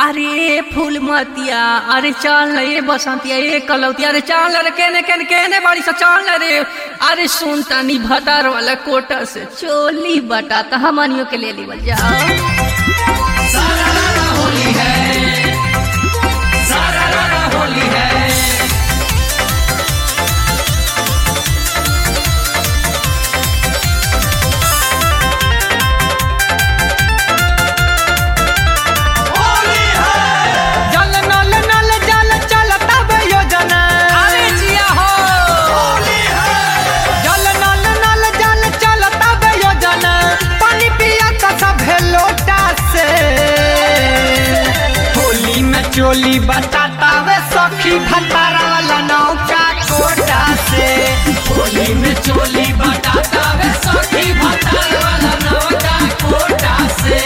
अरे फूल मतिया अरे चल न ये बसंतिया ये कलौतिया अरे चल रे केने केने केने बाड़ी सा चल रे अरे सुन तनी भतार वाला कोटा से चोली बटा त हमनियो के ले लीवल जाओ जल नल नल जल चलता बे योजना अरे जिया हो जल नल नल जल चलता बे योजना पानी पिया का सब लोटा से होली में चोली बताता वे सखी भतारा वाला नौका कोटा से होली में चोली बटाता वे सखी भतार वाला नौका कोटा से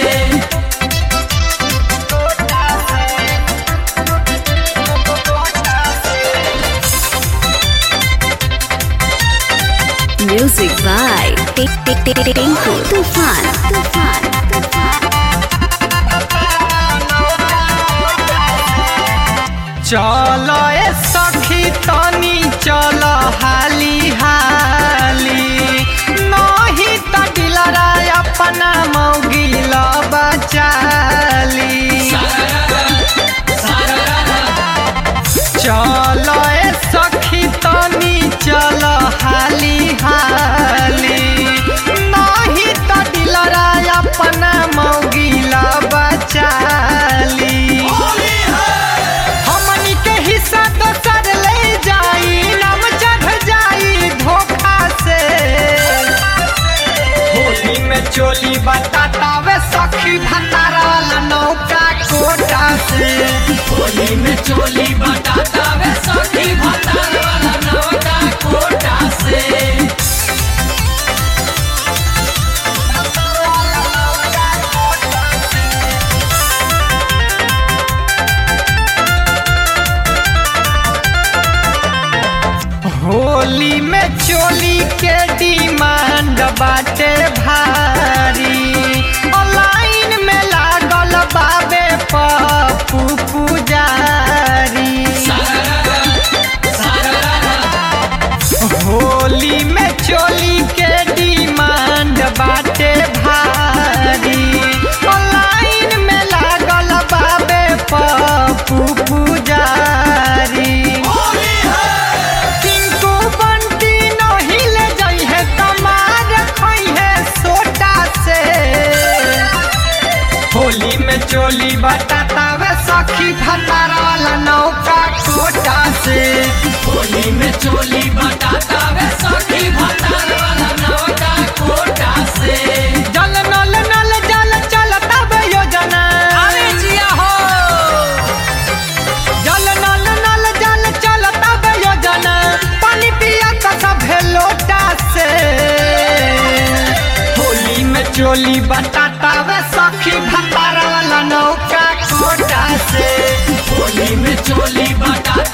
Music by Tinku Tufan. Tufan. चलो ए सखी तनी चलो हाली हाली नहीं त दिलरा अपना मौगिल बचाली चलो ए सखी तनी चलो हाली हाली नहीं त दिलरा अपना मौगिल बचाली हमनी के हिस्सा दोसर ले जाई नाम चढ़ जाई धोखा से होली में चोली बताता वे सखी भतारा वाला नौका कोटा से होली में चोली बटाता वे सखी भतार वाला नौका कोटा से होली में चोली के डिमांड बाटे भारी ऑनलाइन में लागल बाबे पप्पू पुजारी होली में चोली के डिमांड बाटे भारी ऑनलाइन में लागल बाबे पप्पू पुजारी टिंकू बंटी नहीं ले जाई है कमार खई है सोटा से होली में चोली बताता वे सखी भतारा वाला नौका कोटा से होली में चोली बटाता वे सखी भतार वाला नौका कोटा से जल नल नल जल चलता बे योजना अरे जिया हो जल नल नल जल चलता बे योजना पानी पिया का सब लोटा से होली में चोली बताता वे सखी भतारा वाला नौका कोटा से होली में चोली बटाता